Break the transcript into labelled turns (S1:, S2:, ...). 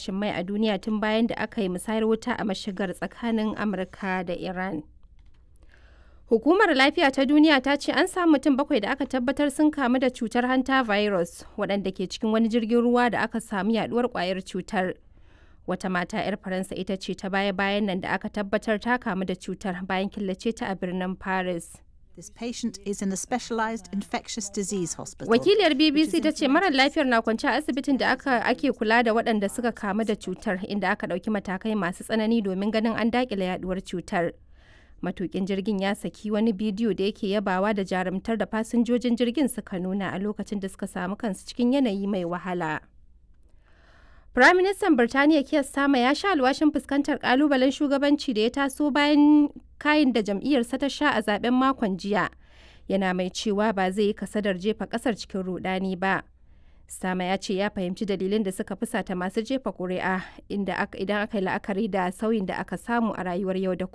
S1: farashin mai a duniya tun bayan da aka yi musayar wuta a mashigar tsakanin Amurka da Iran. Hukumar Lafiya ta Duniya ta ce an samu mutum bakwai da aka tabbatar sun kamu da cutar hanta virus waɗanda ke cikin wani jirgin ruwa da aka samu yaduwar kwayar cutar. Wata mata 'yar Faransa ita ce ta baya-bayan nan da aka tabbatar ta kamu da cutar bayan killace ta a birnin Paris.
S2: This patient is in a specialized infectious disease hospital.
S1: Wakiliyar BBC ta ce marar lafiyar na kwance a asibitin da aka ake kula da waɗanda suka kamu da cutar inda aka ɗauki matakai masu tsanani domin ganin an daƙile yaduwar cutar. Matukin jirgin ya saki wani bidiyo da yake yabawa da jarumtar da fasinjojin jirgin suka nuna a lokacin da suka samu kansu cikin yanayi mai wahala. Firaministan Birtaniya Keir Starmer ya sha alwashin fuskantar kalubalen shugabanci da ya taso bayan kayin da jam'iyyarsa ta sha a zaben makon jiya. Yana mai cewa ba zai yi kasadar jefa kasar cikin rudani ba. Starmer ya ce ya fahimci dalilin da suka fusata masu jefa ƙuri'a inda idan aka yi la'akari da sauyin da aka samu a rayuwar yau da